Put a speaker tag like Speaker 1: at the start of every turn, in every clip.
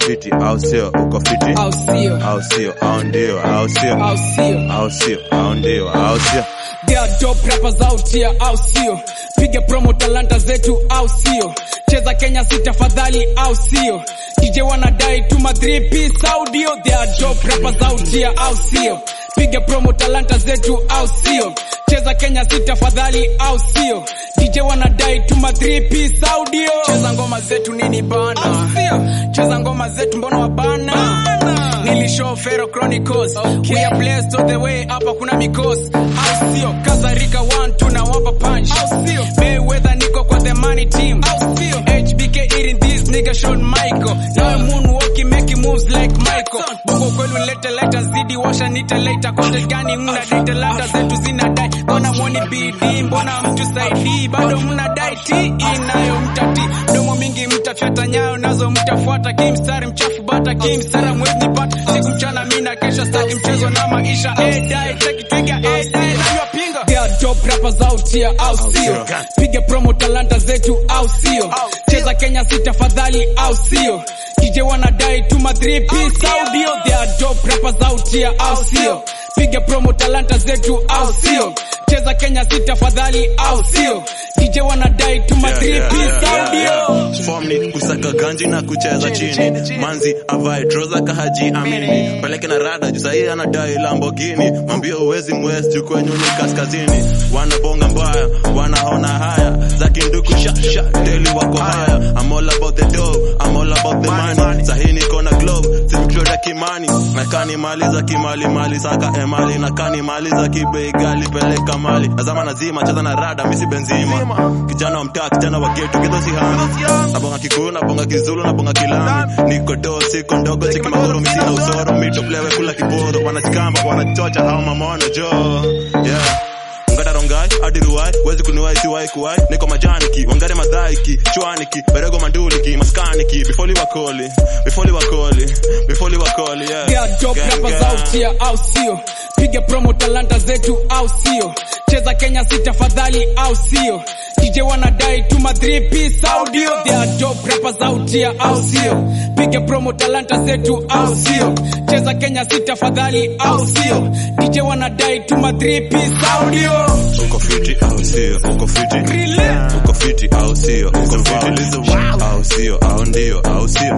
Speaker 1: fiti au sio uko fiti
Speaker 2: au sio
Speaker 1: au sio au ndio au sio
Speaker 2: au sio
Speaker 1: au sio au ndio au sio
Speaker 2: They are dope rappers out here, au sio? Piga promo talanta zetu, au sio? Cheza Kenya si tafadhali, au sio? DJ wanadai tuma 3 piece audio. They are dope rappers out here, au sio? Piga promo talanta zetu, au sio? Cheza Kenya si tafadhali, au sio? DJ wanadai tuma 3 piece audio. Cheza ngoma zetu nini bana? Au sio? Cheza ngoma zetu mbona wabana? Bana. Nilishow Pharaoh Chronicles. Okay. We are blessed all the way hapa kuna mikosi. Au sio? Kazarika 1 tunawapa punch. Au sio? Mayweather niko kwa the money team. Au sio? HBK eating this nigga Shawn Michael. Now moonwalking making moves like Michael. Bongo kwelu leta leta zidi washa nita later. Content gani mna data lata zetu zinadai. Mbona mwoni BD mbona mtu saidi bado mnadai T inayo mtati. Domo mingi mtafyata nyayo nazo mtafuata kimstari mchafu bata kimstara mwezi nipata siku mchana mina kesha staki mchezo na maisha edai cheki twiga edai nanywa pinga They are dope rappers out here au sio piga promo talanta zetu au sio cheza Kenya si tafadhali au sio DJ wanadai tuma 3 piece audio They are dope rappers out here au sio piga promo talanta zetu au sio cheza Kenya si tafadhali au sio DJ wanadai tuma 3 piece audio
Speaker 1: Form ni kusaka ganji na kucheza chini manzi avae troza kahaji amini peleke na rada juu sahii anadai Lamborghini mwambie uwezi mwezi juu kwenyu ni kaskazini wanabonga mbaya wanaona haya za kinduku sha sha deli wako haya I'm all about the dough I'm all about the money sahii niko na globe simkloda kimani nakani mali za kimali mali saka emali nakani mali za kibei gali peleka mali nazama nazima cheza na rada misi benzima kijana wa mtaa kijana wa getu kido si hami nabonga kikuu nabonga kizulu nabonga kilami niko do siko ndogo cheki magoro misina usoro mito plewe kula kiboro wanajikamba wanachocha hao mamono jo yeah ngada rongai hadi ruwai wezi kuniwai siwai kuwai niko majaniki wangare madhaiki chwaniki berego manduliki maskaniki before wakoli before wakoli before wakoli yeah
Speaker 2: They are dope
Speaker 1: Gang,
Speaker 2: rappers
Speaker 1: gang.
Speaker 2: out here, au sio? Piga promo talanta zetu, au sio? Cheza Kenya si tafadhali, au sio? DJ wanadai tuma 3 piece audio. They are dope rappers out here, au sio? Piga promo talanta zetu, au sio? Cheza Kenya si tafadhali, au sio? DJ wanadai tuma 3 piece audio.
Speaker 1: uko fiti au sio uko fiti uko fiti au sio uko fiti au sio au ndio au sio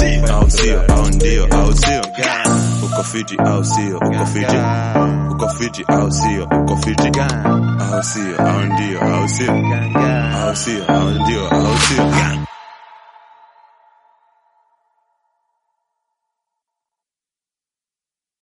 Speaker 1: au sio au ndio au sio uko fiti au sio uko fiti uko fiti au sio uko fiti au sio au ndio au sio au sio au ndio au sio